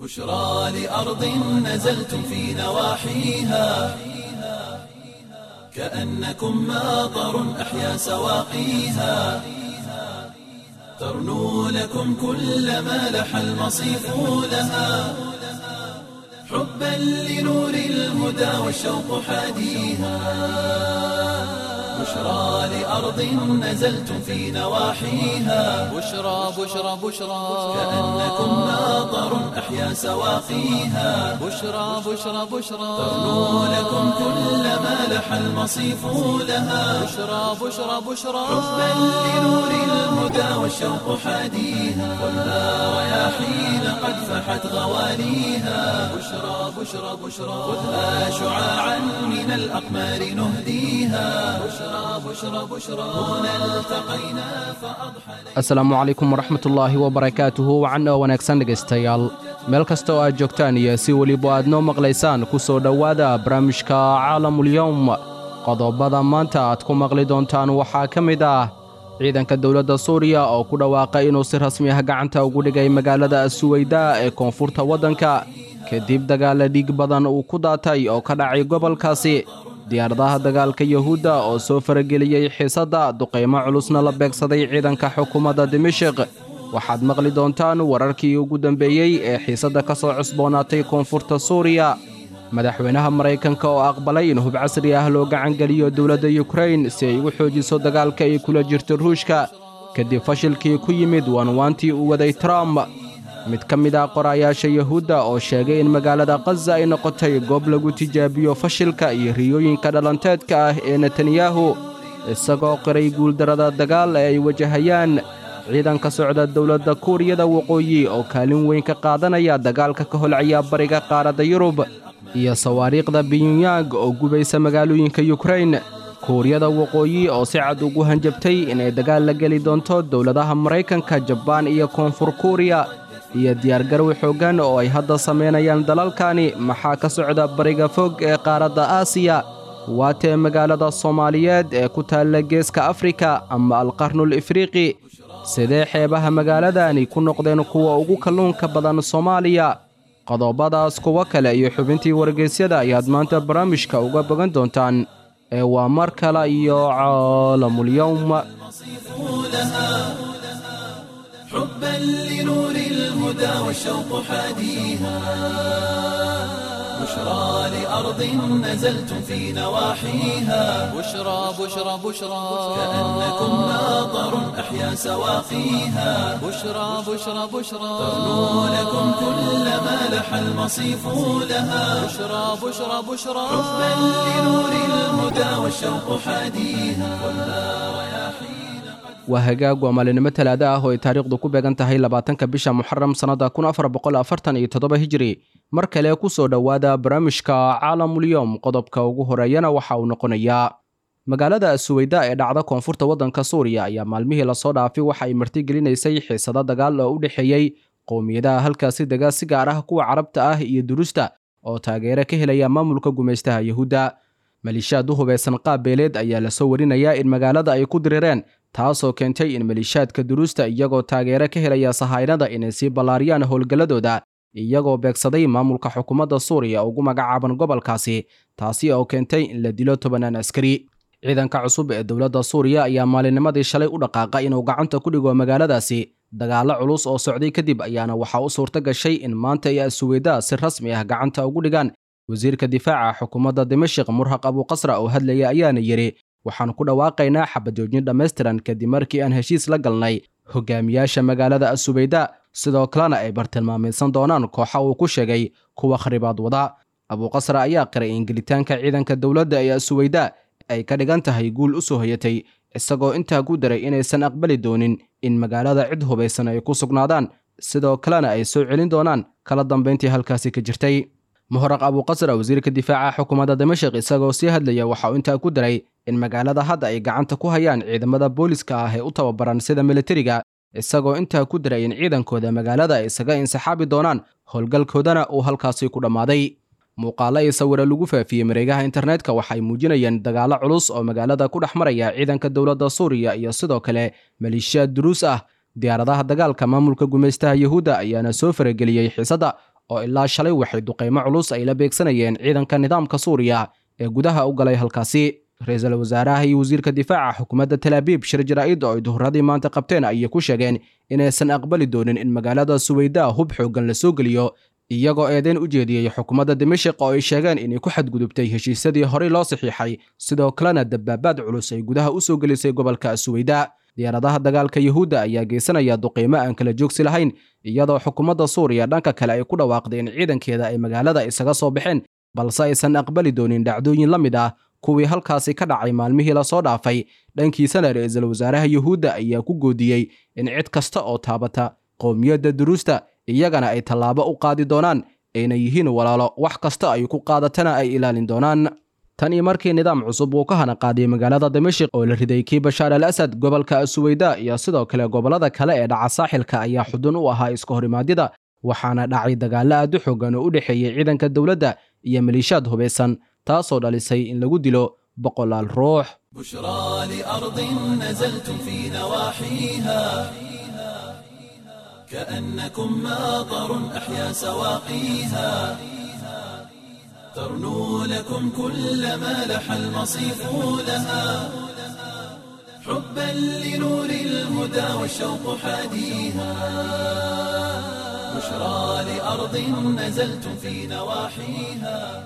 بشرى لأرض نزلتم في نواحيها كأنكم ماطر أحيا سواقيها ترنو لكم كل ما لح المصيف لها حبا لنور الهدى والشوق حاديها بشرى لأرض نزلتم في نواحيها بشرى بشرى بشرى كأنكم ماطر أحيا سواقيها بشرى بشرى بشرى ترنو لكم كل ما لح المصيف لها بشرى بشرى بشرى حبا لنور الهدى والشوق حاديها والنار رياحين قد فحت غواليها بشرى بشرى بشرى خذها شعاعا من الأقمار نهديها بشرى بشرى بشرى هنا التقينا فأضحى asalaamu calaykum waraxmatullaahi wabarakaatuhu wacan oo wanaagsan dhegaystayaal meel kasta oo aad joogtaan iyo si weliba aad noo maqlaysaan ku soo dhowaada barnaamijka caalamulyowm qodobada maanta aad ku maqli doontaan waxaa ka mid ah ciidanka dowladda suuriya oo ku dhawaaqay inuu si rasmi ah gacanta ugu dhigay magaalada suweyda ee koonfurta waddanka kadib dagaalla dhiig badan uu ku daatay oo ka dhacay gobolkaasi diyaaradaha dagaalka yuhuudda oo soo farageliyey xiisadda duqaymo culusna la beegsaday ciidanka xukuumadda dimashik waxaad maqli doontaan wararkii ugu dambeeyey ee xiisadda ka soo cusboonaatay koonfurta suuriya madaxweynaha maraykanka oo aqbalay in hub casri ah loo gacangeliyo dowladda yukrain si ay u xoojiso dagaalka ay kula jirto ruushka kadib fashilkii ku yimid waanwaantii uu waday trump mid ka mid ah qorayaasha yuhuudda oo sheegay in magaalada khaza ay noqotay goob lagu tijaabiyo fashilka iyo riyooyinka dhalanteedka ah ee netanyahu isagoo qiray guuldarrada dagaal ee ay wajahayaan ciidan ka socda dowladda kuuriyada waqooyi oo kaalin weyn ka qaadanaya dagaalka ka holcaya bariga qaaradda yurub iyo sawaariikhda binyunyang oo gubaysa magaalooyinka yukrain kuuriyada waqooyi oo si cad ugu hanjabtay inay dagaal la geli doonto dowladaha maraykanka jabaan iyo koonfur kuuriya iyo diyaargarow xooggan oo ay hadda samaynayaan dalalkani maxaa ka socda bariga fog ee qaaradda aasiya waatee magaalada soomaaliyeed ee ku taalla geeska afrika ama alqarnul ifriiqi sidee xeebaha magaaladani ku noqdeen kuwa ugu kalluunka badan soomaaliya qodobadaas kuwo kale iyo xubintii wargeysyada ayaad maanta barnaamijka uga bogan doontaan ee waa mar kale iyo caalamulyowm لها حبا لنور الهدى والشوق حاديها بشرى لأرض نزلتم في نواحيها بشرى بشرى بشرى كأنكم ماطر أحيا سواقيها بشرى بشرى بشرى ترنو لكم كل ما لح المصيف لها بشرى بشرى بشرى حبا لنور الهدى والشوق حاديها والنار رياحين waa hagaag waa maalinimo talaado ah oo ay taariikhdu ku beegan tahay labaatanka bisha muxaram sannada kun afar boqol afartan iyo toddoba hijiri mar kale ku soo dhowaada barnaamijka caalamulyoom qodobka ugu horeeyana waxa uu noqonayaa magaalada suweyda ee dhacda koonfurta waddanka suuriya ayaa maalmihii lasoo dhaafay waxa ay martigelinaysay xiisado dagaal oo u dhexeeyey qowmiyadaha halkaasi dega si gaar ah kuwa carabta ah iyo durusta oo taageero ka helaya maamulka gumaystaha yuhuudda maliishaad u hubaysan qaab beeleed ayaa lasoo warinayaa in magaalada ay ku dirireen taasoo keentay in maliishaadka duruusta iyagoo taageero ka helaya sahaynada inay sii ballaariyaan howlgalladooda iyagoo beegsaday maamulka xukuumadda suuriya ugu magacaaban gobolkaasi taasi oo keentay in la dilo tobanaan askari ciidanka cusub ee dowladda suuriya ayaa maalinnimadii shalay u dhaqaaqa inuu gacanta ku dhigo magaaladaasi dagaallo culus oo socday kadib ayaana waxaa u suurto gashay in maanta ay asuweyda si rasmi ah gacanta ugu dhigaan wasiirka difaaca xukuumadda dimashik murhaq abuuqasra oo hadlaya ayaana yidhi waxaan ku dhawaaqaynaa xabajoojin dhammaystiran kadib markii aan heshiis la galnay hogaamiyaasha magaalada asubeyda sidoo kalena ay bartilmaamaysan doonaan kooxa uu ku sheegay kuwa kharibaad wada abuuqasra ayaa qiray in gelitaanka ciidanka dowladda ee asubeyda ay ka dhigan tahay guul u soo hoyatay isagoo intaa ku daray inaysan aqbali doonin in magaalada cid hubaysan ay ku sugnaadaan sidoo kalena ay soo celin doonaan kala dambayntii halkaasi ka jirtay muharaq abuuqasra wasiirka difaaca xukuumadda dimashik isagoo sii hadlaya waxa uu intaa ku daray in magaalada hadda ay gacanta ku hayaan ciidamada booliska ah ee u tababaran sida militariga isagoo intaa ku daray in ciidankooda magaalada ay isaga insixaabi doonaan howlgalkoodana uu halkaasi ku dhammaaday muuqaalo iyo sawiro lagu faafiyey mareegaha internetka waxay muujinayeen dagaallo culus oo magaalada ku dhex maraya ciidanka dowladda suuriya iyo sidoo kale maleeshiyaad duruus ah diyaaradaha dagaalka maamulka gumaystaha yuhuudda ayaana soo farageliyey xiisadda oo ilaa shalay waxay duqaymo culus ay la beegsanayeen ciidanka nidaamka suuriya ee gudaha u galay halkaasi ra-iisul wasaaraha iyo wasiirka difaaca xukuumadda talaabiib shir jaraa'id oo ay duhuradii maanta qabteen ayay ku sheegeen inaysan aqbali doonin in magaalada suweydaa hub xooggan la soo geliyo iyagoo eedeyn u jeediyey xukuumadda dimashik oo ay sheegeen inay ku xadgudubtay heshiisyadii horey loo saxiixay sidoo kalena dabaabaad culus ay gudaha u soo gelisay gobolka suweydaa diyaaradaha dagaalka yuhuudda ayaa geysanaya duqiimo aan kala joogsi lahayn iyadoo xukuumadda suuriya dhanka kale ay ku dhawaaqday in ciidankeeda ay magaalada isaga soo baxeen balse aysan aqbali doonin dhacdooyin la mid ah kuwii halkaasi ka dhacay maalmihii lasoo dhaafay dhankiisana ra-iisul wasaaraha yuhuudda ayaa ku goodiyey in cid kasta oo taabata qowmiyadda duruusta iyagana ay tallaabo u qaadi doonaan ayna yihiin walaalo wax kasta ay ku qaadatana ay ilaalin doonaan tan iyo markii nidaam cusub uu ka hana qaadiyey magaalada dimashik oo la riday kii bashaar al asad gobolka suweyda iyo sidoo kale gobollada kale ee dhaca saaxilka ayaa xudun u ahaa iska horimaadyada waxaana dhacay dagaallo aad u xoogan oo u dhexeeyey ciidanka dowladda iyo maliishaad hubaysan taasoo dhalisay in lagu dilo boqolaal ruux بشرى لأرض نزلتم في نواحيها كأنكم ماطر أحيا سواقيها ترنو لكم كل ما لح المصيف لها حبا لنور الهدى والشوق حاديها بشرى لأرض نزلتم في نواحيها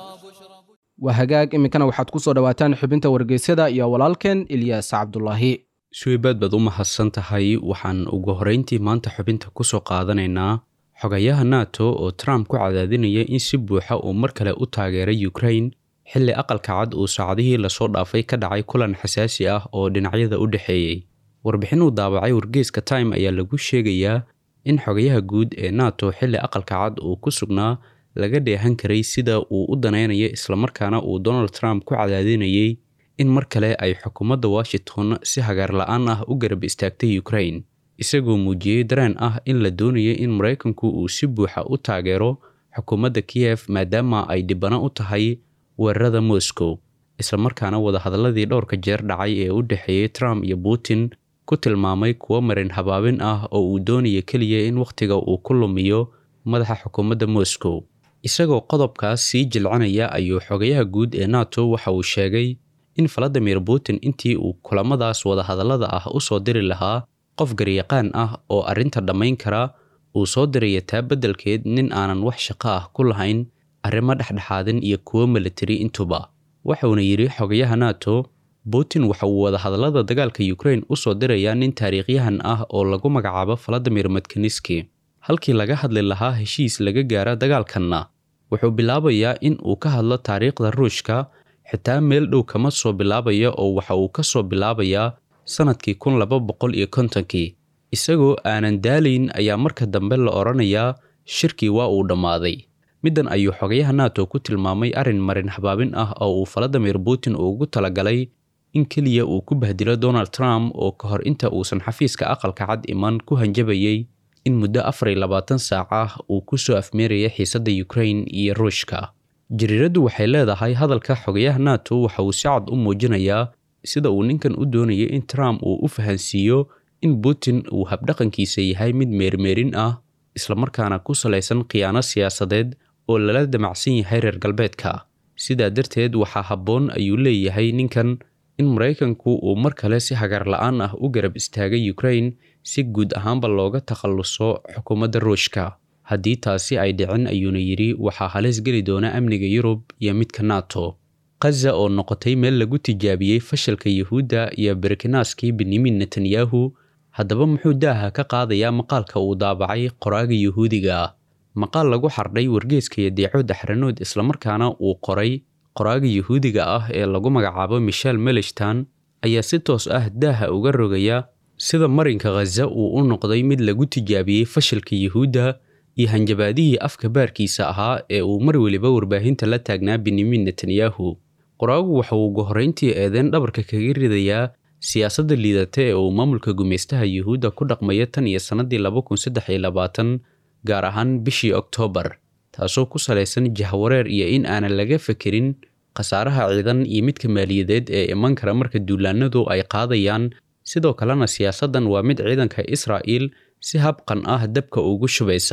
waa hagaag iminkana waxaad ku soo dhowaataan xubinta wargeysyada iyo walaalkeen ilyaas cabdulaahi suweybaad baad u mahadsan tahay waxaan ugu horrayntii maanta xubinta ku soo qaadanaynaa xogayaha nato oo trump ku cadaadinaya in si buuxa uu mar kale u taageeray ukrain xilli aqalka cad uu saacadihii lasoo dhaafay ka dhacay kulan xasaasi ah oo dhinacyada u dhexeeyey warbixin uu daabacay wargeyska time ayaa lagu sheegayaa in xogayaha guud ee nato xilli aqalka cad uu ku sugnaa laga dheehan karay sida uu u danaynayo islamarkaana uu donald trump ku cadaadinayay in mar kale ay xukuumadda washington si hagaar la-aan ah u garab istaagtay ukrain isagoo muujiyey dareen ah in la doonayo in maraykanku uu si buuxa u taageero xukuumadda kiyef maadaama ay dhibano u tahay weerarada moscow islamarkaana wadahadalladii dhowrka jeer dhacay ee u dhexeeyey trump iyo putin ku tilmaamay kuwo marin habaabin ah oo uu doonaya keliya in wakhtiga uu ku lumiyo madaxa xukuumadda moscow isagoo qodobkaas sii jilcanaya ayuu xogayaha guud ee nato waxa uu sheegay in valadimir putin intii uu kulamadaas wadahadallada ah u soo diri lahaa qof garyaqaan ah oo arrinta dhammayn kara uu soo diraya taa beddelkeed nin aanan wax shaqo ah ku lahayn arrimo dhexdhexaadin iyo kuwo militari intuba waxauna yidhi xogayaha nato putin waxa uu wadahadallada dagaalka ukrain u soo dirayaa nin taariikhyahan ah oo lagu magacaabo valadimir medkaniski halkii laga hadli lahaa heshiis laga gaara dagaalkanna wuxuu bilaabayaa in uu ka hadlo taariikhda ruushka xitaa meel dhow kama soo bilaabaya oo waxa uu ka soo bilaabayaa sannadkii kun laba boqol iyo kontonkii isagoo aanan daalayn ayaa marka dambe la odhanayaa shirkii waa uu dhammaaday middan ayuu xogayaha nato ku tilmaamay arrin marin habaabin ah oo uu valadimir putin ugu talagalay in keliya uu ku bahdilo donald trump oo ka hor inta uusan xafiiska aqalka cad iman ku hanjabayay in muddo afar iyo labaatan saac ah uu ku soo afmeeraya xiisadda ukrain iyo ruushka jariiraddu waxay leedahay hadalka xogayaha nato waxa uu si cad u muujinayaa sida uu ninkan u doonayay in trump uu u fahansiiyo in putin uu habdhaqankiisa yahay mid meermeerin ah islamarkaana ku salaysan khiyaano siyaasadeed oo lala damacsan yahay reer galbeedka sidaa darteed waxaa habboon ayuu leeyahay ninkan in maraykanku uu mar kale si hagaar la-aan ah u garab istaagay ukrain si guud ahaanba looga takhalluso xukuumadda ruushka haddii taasi ay dhicin ayuuna yidhi waxaa halis geli doona amniga yurub iyo midka nato khaza oo noqotay meel lagu tijaabiyey fashalka yuhuudda iyo berkinaaskii benyamin netanyahu haddaba muxuu daaha ka qaadayaa maqaalka uu daabacay qoraaga yuhuudiga ah maqaal lagu xardhay wargeeska iyo deeco daxranood islamarkaana uu qoray qoraaga yuhuudiga ah ee lagu magacaabo michel melishtan ayaa si toos ah daaha uga rogaya sida marinka khaza uu u noqday mid lagu tijaabiyey fashilka yuhuudda iyo hanjabaadihii afka baarkiisa ahaa ee uu mar weliba warbaahinta la taagnaa benyamin netanyahu qoraagu waxa uu ugu horrayntii eedeen dhabarka kaga ridayaa siyaasadda liidata ee uu maamulka gumaystaha yuhuudda ku dhaqmaya tan iyo sannadii laba kun saddex iyo labaatan gaar ahaan bishii oktoobar taasoo ku salaysan jahwareer iyo in aanan laga fekerin khasaaraha ciidan iyo midka maaliyadeed ee iman kara marka duulaanadu ay qaadayaan sidoo kalena siyaasaddan waa mid ciidanka israa'iil si habqan ah dabka ugu shubaysa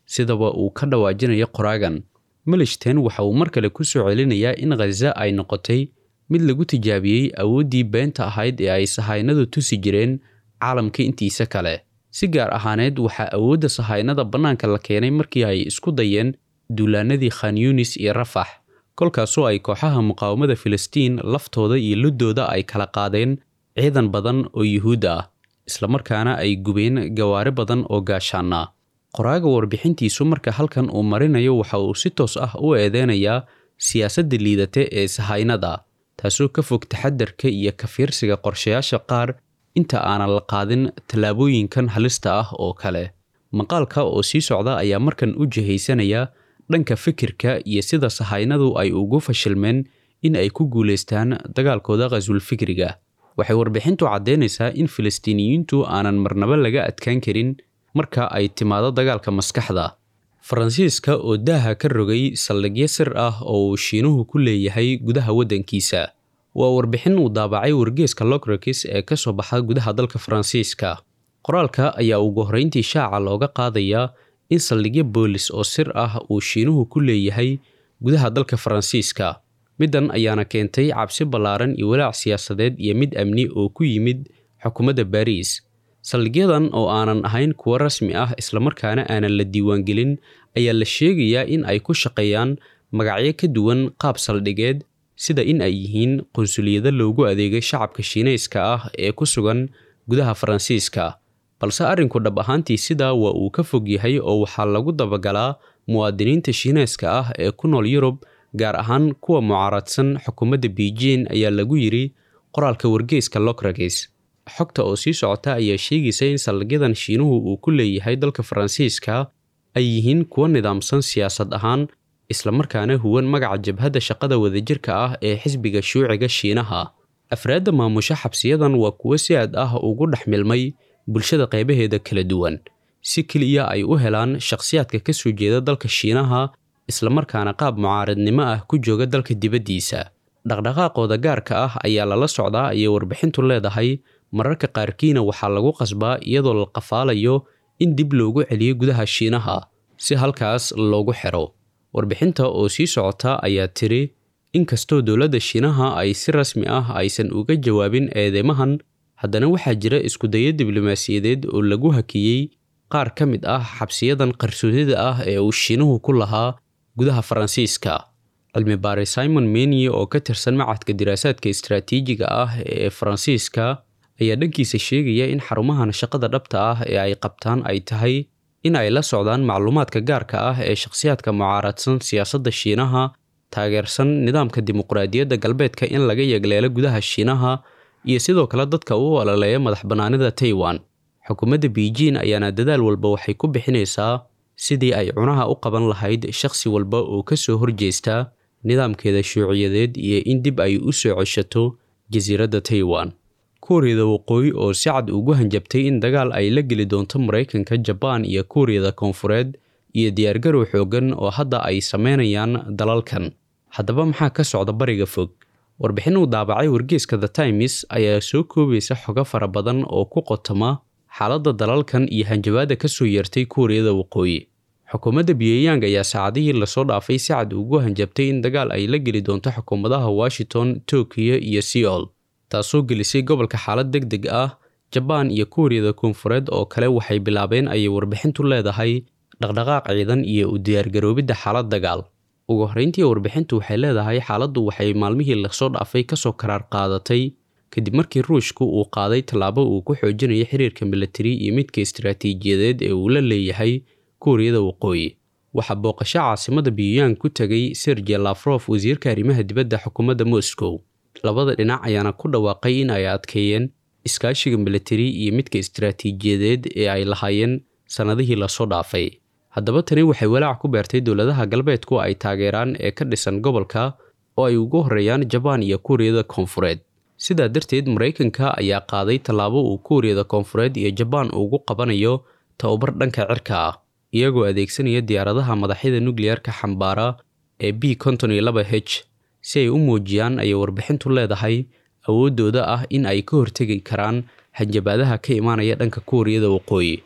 sidaba uu ka dhawaajinayo qoraagan milishten waxa uu mar kale ku soo celinayaa in khaza ay noqotay mid lagu tijaabiyey awooddii beenta ahayd ee ay sahaynadu tusi jireen caalamka intiisa kale si gaar ahaaneed waxaa awoodda sahaynada bannaanka la keenay markii ay isku dayeen duulaanadii khan yunis iyo rafax kolkaasoo ay kooxaha muqaawamada filistiin laftooda iyo luddooda ay kala qaadeen ciidan badan oo yuhuud ah islamarkaana ay gubeen gawaari badan oo gaashaana qoraaga warbixintiisu marka halkan uu marinayo waxa uu si toos ah u eedeynayaa siyaasadda liidate ee sahaynada taasoo ka fog taxadarka iyo ka fiirsiga qorshayaasha qaar inta aanan la qaadin tallaabooyinkan halista ah oo kale maqaalka oo sii socda ayaa markan u jihaysanaya dhanka fikirka iyo sida sahaynadu ay ugu fashilmeen in ay ku guulaystaan dagaalkooda khasul fikriga waxay warbixintu caddaynaysaa in filistiiniyiintu aanan marnaba laga adkaan karin marka ay timaado dagaalka maskaxda faransiiska oo daaha ka rogay saldhigyo sir ah oo uu shiinuhu ku leeyahay gudaha waddankiisa waa warbixin uu daabacay wargeeska locrakis ee ka soo baxa gudaha dalka faransiiska qoraalka ayaa ugu horrayntii shaaca looga qaadayaa in saldhigyo boolis oo sir ah uu shiinuhu ku leeyahay gudaha dalka faransiiska middan ayaana keentay cabsi ballaaran iyo walaac siyaasadeed iyo mid amni oo ku yimid xukuumadda baariis saldhigyadan oo aanan ahayn kuwo rasmi ah islamarkaana aanan la diiwaangelin ayaa la sheegayaa in ay ku shaqeeyaan magacyo ka duwan qaab saldhigeed sida in ay yihiin qunsuliyado loogu adeegay shacabka shiinayska ah ee ku sugan gudaha faransiiska balse arrinku dhab ahaantii sidaa waa uu ka fog yahay oo waxaa lagu dabagalaa muwaadiniinta shiinayska ah ee ku nool yurub gaar ahaan kuwa mucaaradsan xukuumadda beijing ayaa lagu yidhi qoraalka wargeyska locrakis xogta oo sii socota ayaa sheegaysa in saldhigyadan shiinuhu uu ku leeyahay dalka faransiiska ay yihiin kuwo nidaamsan siyaasad ahaan islamarkaana huwan magaca jabhadda shaqada wadajirka ah ee xisbiga shuuciga shiinaha afraadda maamusho xabsiyadan waa kuwo si aad ah ugu dhex milmay bulshada qaybaheeda kala duwan si keliya ay u helaan shakhsiyaadka ka soo jeeda dalka shiinaha islamarkaana qaab mucaaradnimo ah ku jooga dalka dibaddiisa dhaqdhaqaaqooda gaarka ah ayaa lala socdaa ayay warbixintu leedahay mararka qaarkiina waxaa lagu qasbaa iyadoo la qafaalayo in dib loogu celiyo gudaha shiinaha si halkaas loogu xiro warbixinta oo sii socota ayaa tiri inkastoo dowladda shiinaha ay si rasmi ah aysan uga jawaabin eedeymahan haddana waxaa jira iskudayo diblomaasiyadeed oo lagu hakiyey qaar ka mid ah xabsiyadan qarsoodida ah ee uu shiinuhu ku lahaa gudaha faransiiska cilmi baare simon menie oo ka tirsan macadka diraasaadka istaraatiijiga ah ee faransiiska ayaa dhankiisa sheegaya in xarumahan shaqada dhabta ah ee ay qabtaan ay tahay in ay la socdaan macluumaadka gaarka ah ee shakhsiyaadka mucaaradsan siyaasadda shiinaha taageersan nidaamka dimuqraadiyadda galbeedka in laga yegleelo gudaha shiinaha iyo sidoo kale dadka u ololeeya madax bannaanida taiwan xukuumadda beijing ayaana dadaal walba waxay ku bixinaysaa sidii ay cunaha u qaban lahayd shakhsi walba oo ka soo horjeesta nidaamkeeda shuuciyadeed iyo in dib ay u soo ceshato jasiiradda taiwan kuuriyada waqooyi oo si cad ugu hanjabtay in dagaal ay la geli doonto maraykanka jabaan iyo kuuriyada koonfureed iyo diyaargarow xooggan oo hadda ay sameynayaan dalalkan haddaba maxaa ka socda bariga fog warbixin uu daabacay wargeeska the times ayaa soo koobaysa xogo fara badan oo ku qotoma xaaladda dalalkan iyo hanjabaadda ka soo yeertay kuuriyada waqooyi xukuumadda pyongyang ayaa saacadihii lasoo dhaafay si cad ugu hanjabtay in dagaal ay la geli doonto xukuumadaha washington tokiyo iyo seoul taasoo gelisay gobolka xaalad deg deg ah jabaan iyo kuuriyada koonfureed oo kale waxay bilaabeen ayay warbixintu leedahay dhaqdhaqaaq ciidan iyo u diyaargaroobidda xaalad dagaal ugu horreyntii warbixintu waxay leedahay xaaladdu waxay maalmihii lasoo dhaafay kasoo karaar qaadatay kadib markii ruushku uu qaaday tallaabo uu ku xoojinayo xiriirka milatari iyo midka istaraatiijiyadeed ee uu la leeyahay kuuriyada waqooyi waxaa booqasho caasimada pyongyang ku tegay sergey lafrof wasiirka arrimaha dibadda xukuumadda moscow labada dhinac ayaana ku dhawaaqay in ay adkeeyeen iskaashiga milatari iyo midka istaraatiijiyadeed ee ay lahaayeen sannadihii lasoo dhaafay haddaba tani waxay walaac ku beertay dowladaha galbeedku ay taageeraan ee ka dhisan gobolka oo ay ugu horreeyaan jabaan iyo kuuriyada koonfureed sidaa darteed maraykanka ayaa qaaday tallaabo uu kuuriyada koonfureed iyo jabaan ugu qabanayo tababar dhanka cirka ah iyagoo adeegsanaya diyaaradaha madaxyada nukliyarka xambaara ee b konton iyo laba h si ay u muujiyaan ayay warbixintu leedahay awooddooda ah in ay ka hortegi karaan hanjabaadaha ka imaanaya dhanka kuuriyada waqooyi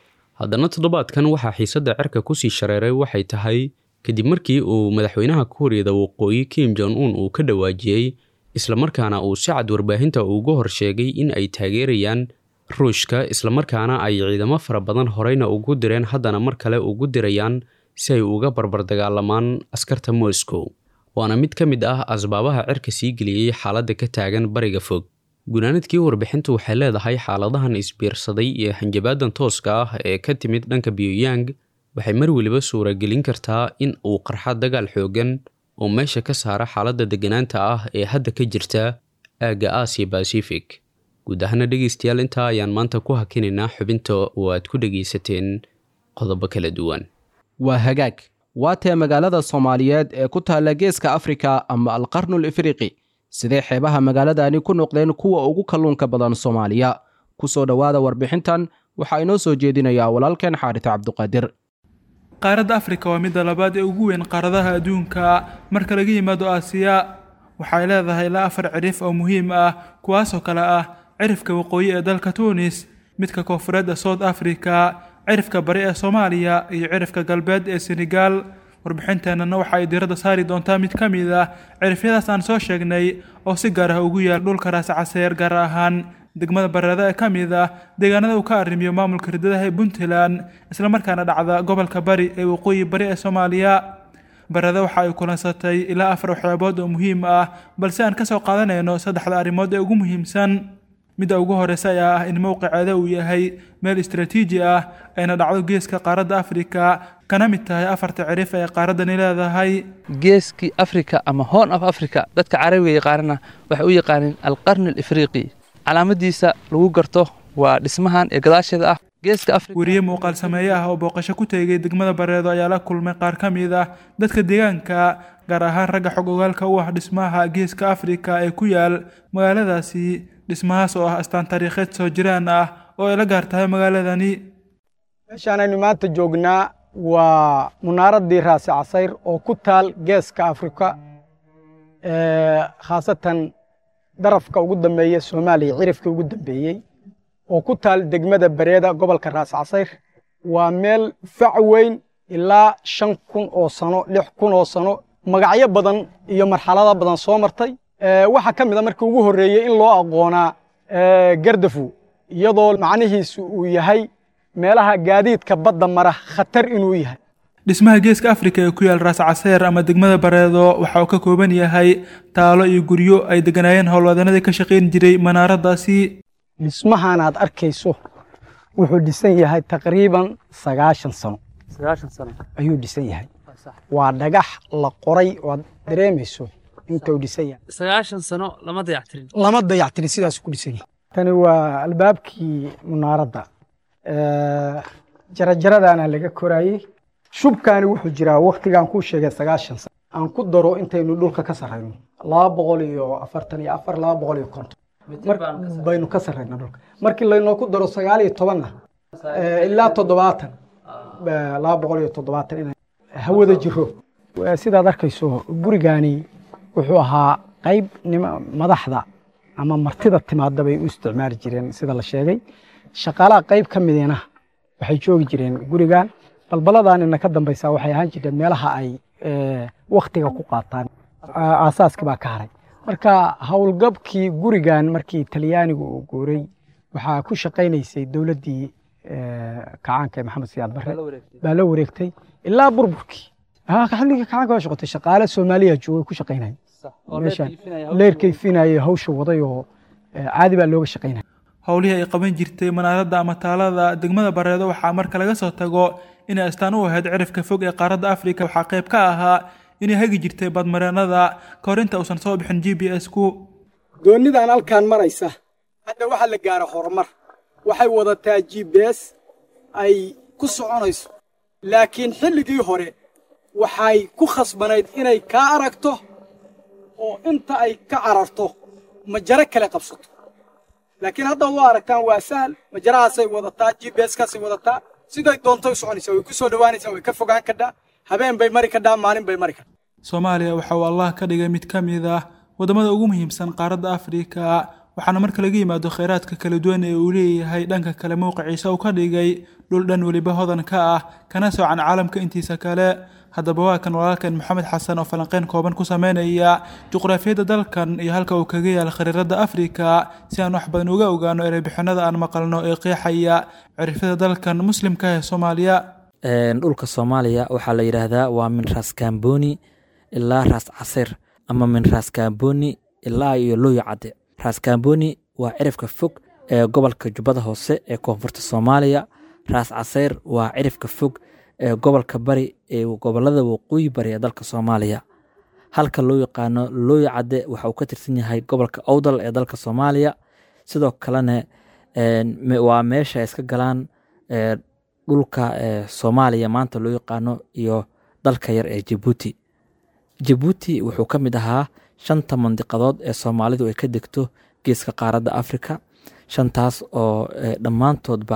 haddana toddobaadkan waxaa xiisadda cirka kusii shareeray waxay tahay kadib markii uu madaxweynaha kuuriyada waqooyi kim jon un uu ka dhawaajiyey islamarkaana uu si cad warbaahinta ugu hor sheegay in ay taageerayaan ruushka islamarkaana ay ciidamo fara badan horeyna ugu direen haddana mar kale ugu dirayaan si ay uga barbar dagaalamaan askarta moscow waana mid ka mid ah asbaabaha cirka sii geliyey xaaladda ka taagan bariga fog gunaanadkii warbixintu waxay leedahay xaaladahan isbiirsaday iyo hanjabaadan tooska ah ee ka timid dhanka pyongyang waxay mar weliba suuragelin kartaa in uu qarxa dagaal xoogan oo meesha ka saara xaaladda degganaanta ah ee hadda ka jirta aagga aasiya bacific guud ahaana dhegaystayaal intaa ayaan maanta ku hakinaynaa xubinta oo aad ku dhegaysateen qodobo kala duwan waa hagaag waa tee magaalada soomaaliyeed ee ku taalla geeska afrika ama alqarnul ifriqi sidee xeebaha magaaladani ku noqdeen kuwa ugu kalluunka badan soomaaliya ku soo dhowaada warbixintan waxaa inoo soo jeedinayaa walaalkeen xaarita cabduqaadir qaaradda afrika waa midda labaad ee ugu weyn qaaradaha adduunka marka laga yimaado aasiya waxay leedahay ilaa afar cirif oo muhiim ah kuwaasoo kale ah cirifka waqooyi ee dalka tuunis midka koonfureed ee south africa cirifka bari ee soomaaliya iyo cirifka galbeed ee senegal warbixinteennana waxa ay diiradda saari doontaa mid ka mid ah cirifyadaas aan soo sheegnay oo si gaar ah ugu yaal dhulka raascaseer gaar ahaan degmada bareeda ee ka mid ah deegaanada uu ka arrimiyo maamulka ridadaha ee puntland islamarkaana dhacda gobolka bari ee waqooyi bari ee soomaaliya bareeda waxa ay kulansatay ilaa afar waxyaabood oo muhiim ah balse aan ka soo qaadanayno saddexda arrimood ee ugu muhiimsan midda ugu horeysa ayaa ah in mowqiceeda uu yahay meel istaraatiiji ah ayna dhacdo geeska qaaradda afrika kana mid tahay afarta cirif ee qaaraddani leedahay geeskii africa ama horn of africa dadka carabiga yaqaanana waxay u yaqaaneen alqarni alifriiqi calaamadiisa lagu garto waa dhismahan ee gadaasheeda ah geeska africa weriye muuqaal sameeye ah oo booqasho ku tegay degmada bareedo ayaa la kulmay qaar ka mid ah dadka deegaanka gaar ahaan ragga xog ogaalka u ah dhismaha geeska afrika ee ku yaal magaaladaasi dhismahaas oo ah astaan taariikheed soo jiraan ah oo ay la gaar tahay magaaladani meeshaanaynu maanta joognaa waa munaaraddii raasi casayr oo ku taal geeska afrika khaasatan darafka ugu dambeeya soomaaliya cirifka ugu dambeeyey oo ku taal degmada bareeda gobolka raasi casayr waa meel fac weyn ilaa shan kun oo sano lix kun oo sano magacyo badan iyo marxalado badan soo martay waxaa ka mid a markii ugu horreeyey in loo aqoonaa gardafu iyadoo macnihiisu uu yahay meelaha gaadiidka badda mara khatar inuu yahay dhismaha geeska afrika ee ku yaal raas caseer ama degmada bareedo waxa uu ka kooban yahay taalo iyo guryo ay degganaayeen howlwadanadii ka shaqayn jiray manaaraddaasi dhismahan aad arkayso wuxuu dhisan yahay taqriiban sagaashan sano ayuu dhisan yahay waa dhagax la qoray oo aad dareemayso intuu dhisan yahay sagaashan sano lama dayactirin lama dayactirin sidaas ku dhisan yahay tani waa albaabkii munaaradda jarajaradaana laga koraayey shubkaani wuxuu jiraa waktigaan kuu sheegay sagaashan sano aan ku daro intaynu dhulka ka sarrayno laba boqol iyo afartan iyo afar laba boqol iyo konton baynu ka sarrayna dhulka markii laynoo ku daro sagaal iyo tobanna ilaa toddobaatan laba boqol iyo toddobaatan inay hawada jiro sidaad arkayso gurigaani wuxuu ahaa qayb madaxda ama martida timaadda bay u isticmaali jireen sida la sheegay shaqaalaha qayb ka midina waxay joogi jireen gurigan balbaladaanina ka dambaysa waxay ahaan jireen meelaha ay waktiga ku qaataan aasaaski baa ka haray marka howlgabkii gurigan markii talyaanigu uu guuray waxaa ku shaqaynaysay dowladdii kacaanka ee maxamed siyaad barre baa la wareegtay ilaa burburkii xilligii kacaanka waa shaqotay shaqaale soomaaliya joogay ku shaqaynaya meeshaan leerkayfinaya hawsha waday oo caadi baa looga shaqaynaya howlihii ay qaban jirtay manaaradda ama taalada degmada bareedo waxaa marka laga soo tago inay astaan u ahayd cirifka fog ee qaaradda afrika waxaa qayb ka ahaa inay hagi jirtay badmareennada ka hor inta uusan soo bixin g b s ku doonidan halkaan maraysa hadda waxaa la gaara horumar waxay wadataa g b s ay ku soconayso laakiin xilligii hore waxay ku khasbanayd inay kaa aragto oo inta ay ka cararto majaro kale qabsato laakiin haddaad u aragtaan waa sahal majarahaasay wadataa g b s kaasay wadataa siday doontay u soconaysaa way ku soo dhowaanaysaa way ka fogaan kadhaa habeen bay mari kadhaa maalin bay mari kadhaa soomaaliya waxa uu allah ka dhigay mid ka mid ah waddamada ugu muhiimsan qaaradda afrika waxaana marka laga yimaado kheyraadka kala duwan ee uu leeyahay dhanka kale mowqiciisa uu ka dhigay dhul dhan weliba hodan ka ah kana soocan caalamka intiisa kale haddaba waa kan walaalkan maxamed xasan oo falanqeyn kooban ku sameynaya juqraafiyadda dalkan iyo halka uu kaga yaal khariirada afrika si aan wax badan uga ogaano ereybixinada aan maqalno ee qeexaya cirifyada dalkan muslimka ee soomaaliya dhulka soomaaliya waxaa la yidhaahdaa waa min raas kamboni ilaa raas casir ama min raas kamboni ilaa iyo looyo cadde raas kamboni waa cirifka fog ee gobolka jubbada hoose ee koonfurta soomaaliya raas caseyr waa cirifka fog ee gobolka bari ee gobolada waqooyi bari ee dalka soomaaliya halka loo yaqaano looyo cadde waxa uu ka tirsan yahay gobolka owdal ee dalka soomaaliya sidoo kalena waa meesha ay iska galaan dhulka soomaaliya maanta loo yaqaano iyo dalka yar ee jabuuti jabuuti wuxuu ka mid ahaa shanta mandiqadood ee soomaalidu ay ka degto geeska qaaradda afrika shantaas oo dhammaantoodba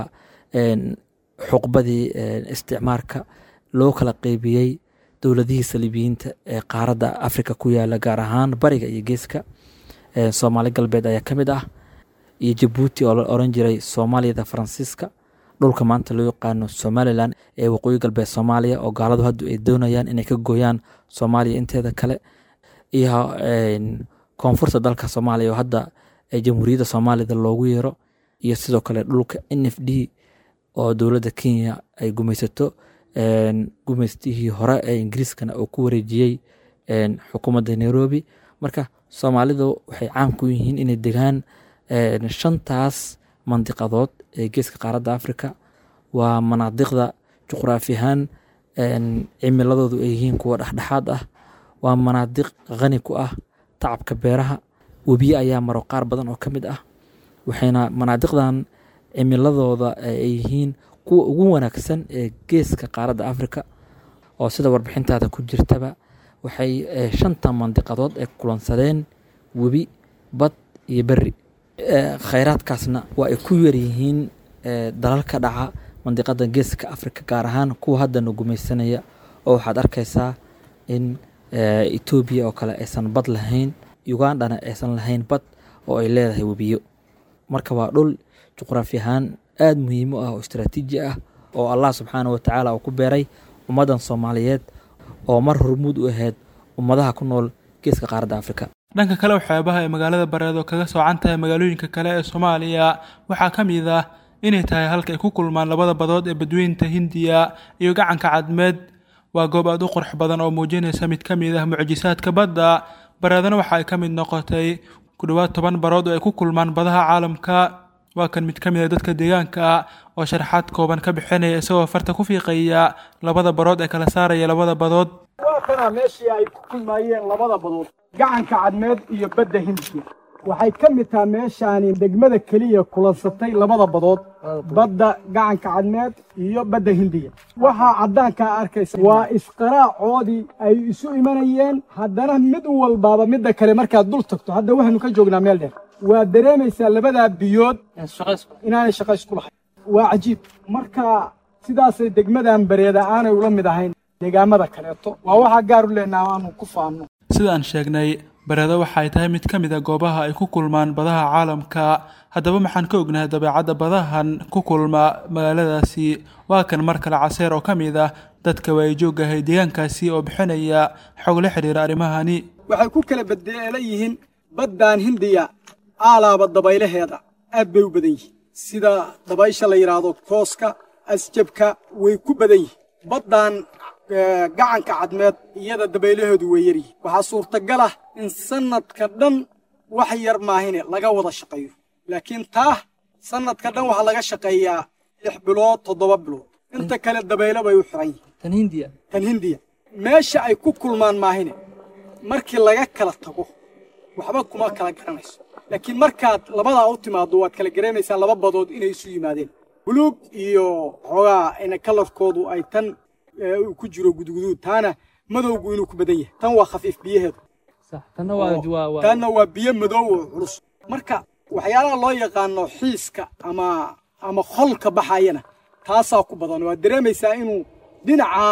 xuqbadii isticmaarka loo kala qeybiyey dowladihii saliibiyiinta ee qaaradda afrika ku yaala gaar ahaan bariga iyo geeska soomaali galbeed ayaa ka mid ah iyo jabuuti oo la oran jiray soomaaliyada faransiiska dhulka maanta loo yaqaano somalilan ee waqooyi galbeed soomaaliya oo gaaladu hadda ay doonayaan inay ka gooyaan soomaaliya inteeda kale iyo koonfurta dalka soomaaliya oo hadda jamhuuriyadda soomaalida loogu yeero iyo sidoo kale dhulka n f d oo dowladda kenya ay gumaysato gumaystihii hore ee ingiriiskana uu ku wareejiyey xukuumadda nairobi marka soomaalidu waxay caan ku yihiin inay degaan shantaas mandiqadood ee geeska qaaradda afrika waa manaadiqda juqraafi ahaan cimiladoodu ay yihiin kuwa dhexdhexaad ah waa manaadiq khani ku ah tacabka beeraha webiye ayaa maro qaar badan oo ka mid ah waxayna manaadiqdan cimiladooda ay yihiin kuwa ugu wanaagsan ee geeska qaaradda afrika oo sida warbixintaada ku jirtaba waxay shanta mandiqadood ay kulansadeen webi bad iyo beri khayraadkaasna waa ay ku yaryihiin dalal ka dhaca mandiqada geeska afrika gaar ahaan kuwa haddana gumaysanaya oo waxaad arkaysaa in etoobiya oo kale aysan bad lahayn ugandhana aysan lahayn bad oo ay leedahay webiyo marka waa dhul juqraafi ahaan aada muhiim u ah oo istraatiiji ah oo allah subxaana wa tacaala uu ku beeray ummaddan soomaaliyeed oo mar hormuud u ahayd ummadaha ku nool geeska qaaradda afrika dhanka kale waxyaabaha ay magaalada bareedo kaga soocan tahay magaalooyinka kale ee soomaaliya waxaa ka mid ah inay tahay halka ay ku kulmaan labada badood ee badweynta hindiya iyo gacanka cadmeed waa goob aad u qurux badan oo muujinaysa mid ka mid ah mucjisaadka badda bareedana waxa ay ka mid noqotay ku dhowaad toban barood oo ay ku kulmaan badaha caalamka waa kan mid ka mid a dadka deegaanka oo sharaxaad kooban ka bixinaya isagoo farta ku fiiqaya labada barood ee kala saaraya labada badood waa kana meeshii ay ku kulmaayeen labada badood gacanka cadmeed iyo badda hindiya waxay ka mid tahay meeshaani degmada keliya kulansatay labada badood badda gacanka cadmeed iyo badda hindiya waxaa caddaankaa arkaysa waa isqaraacoodii ay isu imanayeen haddana mid walbaaba midda kale markaad dul tagto hadda waxaynu ka joognaa meel dheer waa dareemaysaa labadaa biyood inaanay shaqo isku lahayn waa cajiib marka sidaasay degmadan bareeda aanay ula mid ahayn deegaamada kaleeto waa waxaa gaar u leenaha aanu ku faanno sidaan sheegnay bareedo waxay tahay mid ka mid a goobaha ay ku kulmaan badaha caalamka haddaba maxaan ka ognahay dabeecadda badahan ku kulma magaaladaasi waa kan mar kale caseer oo ka mid ah dadka waayijoogahay deegaankaasi oo bixinaya xog la xidhiira arrimahani waxay ku kala bedeela yihiin baddan hindiya aalaaba dabaylaheeda aad bay u badan yihiin sida dabaysha la yidhaahdo kooska asjabka way ku badan yihiin baddan gacanka cadmeed iyada dabaylaheedu way yaryihiin waxaa suurtagal ah in sannadka dhan wax yar maahine laga wada shaqeeyo laakiin taa sannadka dhan waxaa laga shaqeeyaa lix bilood toddoba bilood inta kale dabaylo bay u xiran yihiin tan hindiya tan hindiya meesha ay ku kulmaan maahine markii laga kala tago waxba kuma kala garanayso laakiin markaad labadaa u timaaddo waad kala garanaysaa laba badood inay isu yimaadeen buluug iyo xoogaa ina kalarkoodu ay tan uu ku jiro gudguduud taana madowgu inuu ku badan yahay tan waa khafiif biyaheedu sax tanna waa waa waa taanna waa biyo madow oo culus marka waxyaalaha loo yaqaano xiiska ama ama holka baxayana taasaa ku badan waad dareemaysaa inuu dhinaca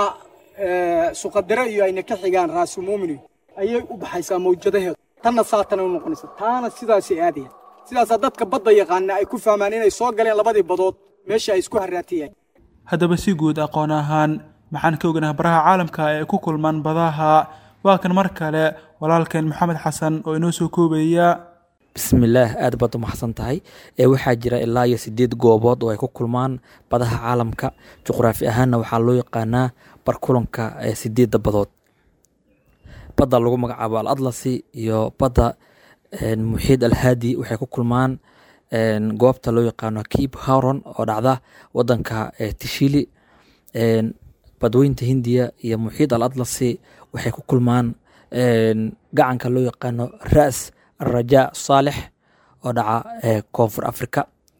suqadare iyo ayna ka xigaan raasumuumini ayay u baxaysaa mawjadaheedu tanna saatana u noqonaysa taana sidaasay aadayaan sidaasaa dadka badda yaqaana ay ku fahmaan inay soo galeen labadii badood meesha ay isku haraatiyeen haddaba si guud aqoon ahaan maxaan ka ognaha baraha caalamka ee ku kulmaan badaha waa kan mar kale walaalkeen maxamed xasan oo inoo soo koobaya bismillaah aad baad u maxsan tahay ee waxaa jira ilaa iyo sideed goobood oo ay ku kulmaan badaha caalamka juqraafi ahaanna waxaa loo yaqaanaa barkulanka ee sideedda badood badda lagu magacaabo al atlasi iyo badda muxiid alhaadi waxay ku kulmaan goobta loo yaqaano cape haron oo dhacda wadanka tishili badweynta hindiya iyo muxiid al atlasi waxay ku kulmaan gacanka loo yaqaano ras alraja saalex oo dhaca koonfur africa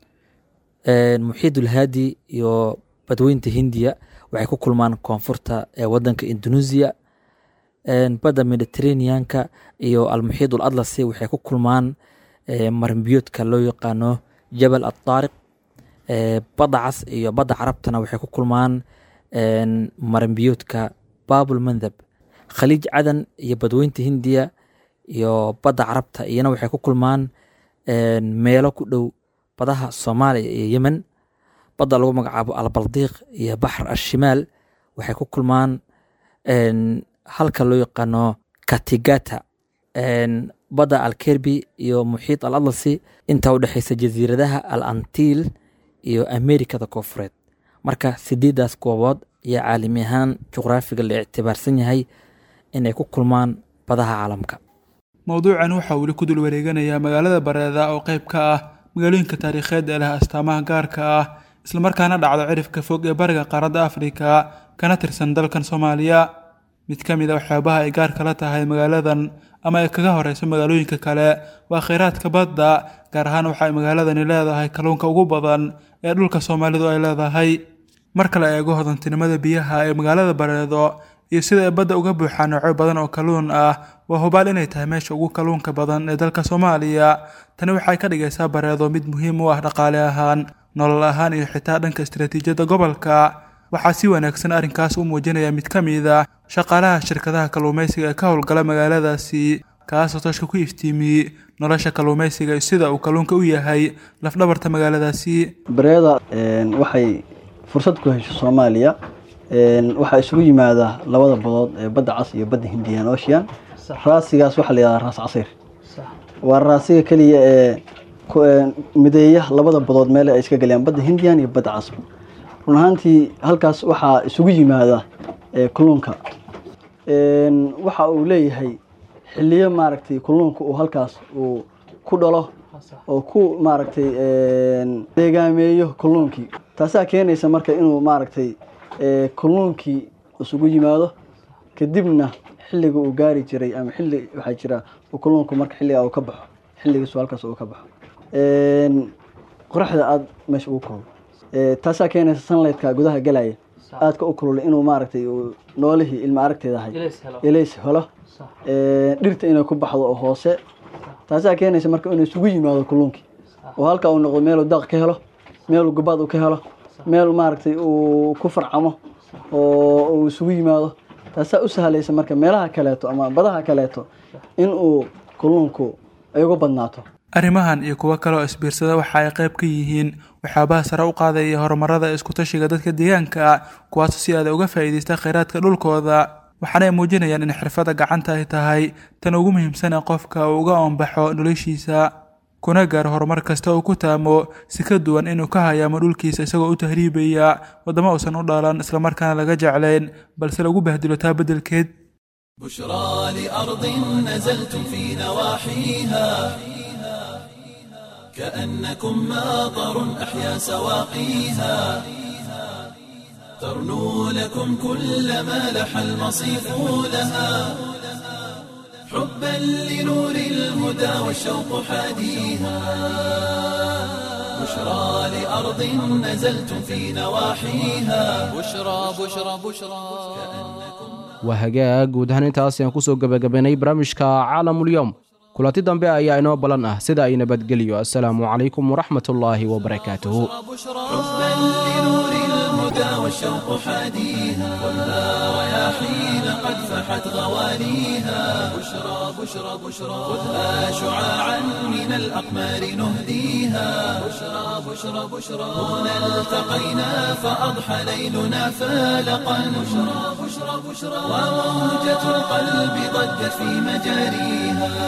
muxiid ulhaadi iyo badweynta hindiya waxay ku kulmaan koonfurta wadanka indonesia badda mediterraneanka iyo almuxiid ul atlasi waxay ku kulmaan marinbiyoodka loo yaqaano jabal ataariq badda cas iyo badda carabtana waxay ku kulmaan marinbiyoodka babul mandhab khaliij cadan iyo badweynta hindiya iyo badda carabta iyana waxay ku kulmaan meelo ku dhow badaha soomaaliya iyo yemen badda lagu magacaabo albaldiiq iyo baxr ashimaal waxay ku kulmaan halka loo yaqaano katigata badda alkerbi iyo muxiid al atlasi intaa u dhexeysa jasiiradaha al antiil iyo amerikada koofureed marka sideedaas goobood ayaa caalami ahaan juqraafiga la ictibaarsan yahay inay ku kulmaan badaha caalamka mowduucan waxaa weli ku dul wareeganayaa magaalada bareeda oo qayb ka ah magaalooyinka taariikheed ee leh astaamaha gaarka ah islamarkaana dhacdo cirifka fog ee bariga qaaradda afrika kana tirsan dalkan soomaaliya mid ka mid a waxyaabaha ay gaarka la tahay magaaladan ama ay kaga horeyso magaalooyinka kale waa kheyraadka badda gaar ahaan waxa ay magaaladani leedahay kalluunka ugu badan ee dhulka soomaalidu ay leedahay marka la eego hodantinimada biyaha ee magaalada bareedo iyo sida ay badda uga buuxaan noocyo badan oo kalluun ah waa hubaal inay tahay meesha ugu kalluunka badan ee dalka soomaaliya tani waxay ka dhigaysaa bareedo mid muhiim u ah dhaqaale ahaan nolol ahaan iyo xitaa dhanka istaraatiijiyadda gobolka waxaa si wanaagsan arrinkaas u muujinaya mid ka mid a shaqaalaha shirkadaha kalluumaysiga ee ka howlgala magaaladaasi kaasoo tooshka ku iftiimiyey nolosha kalluumaysiga iyo sida uu kalluunka u yahay lafdhabarta magaaladaasi bareeda waxay fursad ku hesho soomaaliya waxaa isugu yimaada labada badood ee badda cas iyo badda hindian ocean raasigaas waxaa la yihahdaa raas casiir waa raasiga keliya ee mideeya labada badood meel ay iska galayaan badda hindian iyo badda cas run ahaantii halkaas waxaa isugu yimaada kalluunka waxa uu leeyahay xiliyo maaragtay kalluunka uu halkaas uu ku dhalo oo ku maaragtay deegaameeyo kalluunkii taasaa keenaysa marka inuu maaragtay kalluunkii isugu yimaado kadibna xilliga uu gaari jiray ama xilli waxaa jira kalluunku marka xilliga uu ka baxo xilligiisu halkaas uu ka baxo qoraxda aada meesha ugu kulul taasaa keenaysa sunlightka gudaha galaya aadka u kululay inuu maaragtay noolihii ilma aragteeda ahay ilays helo dhirta inay ku baxdo oo hoose taasaa keenaysa marka inuu isugu yimaado kalluunkii oo halkaa uu noqdo meeluu daaq ka helo meeluu gabaad uu ka helo meel maaragtay uu ku farcamo oo uu isugu yimaado taasaa u sahlaysa marka meelaha kaleeto ama badaha kaleeto in uu kalluunku ay uga badnaato arrimahan iyo kuwo kale oo isbiirsada waxa ay qayb ka yihiin waxyaabaha sare u qaadaya horumarada iskutashiga dadka deegaanka kuwaasoo si aada uga faa'iidaysta kheyraadka dhulkooda waxaana ay muujinayaan in xirfadda gacanta ay tahay tan ugu muhiimsan ee qofka uu uga oonbaxo noloshiisa kuna gaaro horumar kasta uu ku taamo si ka duwan inuu ka hayaamo dhulkiisa isagoo u tahriibaya waddamo uusan u dhalan islamarkaana laga jeclayn balse lagu bahdilo taa beddelkeed بشرى لأرض نزلتم في نواحيها كأنكم ماطر أحيا سواقيها ترنو لكم كل ما لح المصيف لها حبا لنور الهدى والشوق حاديها بشرى لأرض نزلتم في نواحيها بشرى بشرى بشرى waa hagaag guud ahaan intaas ayaan kusoo gebagabaynay barnaamijka caalamulyoom kulanti dambe ayaa inoo ballan ah sida ay nabadgeliyo assalaamu calaykum waraxmatullaahi wabarakaatuhu حبا لنور الهدى والشوق حاديها والنار يا رياحين قد فحت غواليها بشرى بشرى بشرى خذها شعاعا من الأقمار نهديها بشرى بشرى بشرى هنا التقينا فأضحى ليلنا فالقا بشرى بشرى بشرى وموجة القلب ضجت في مجاريها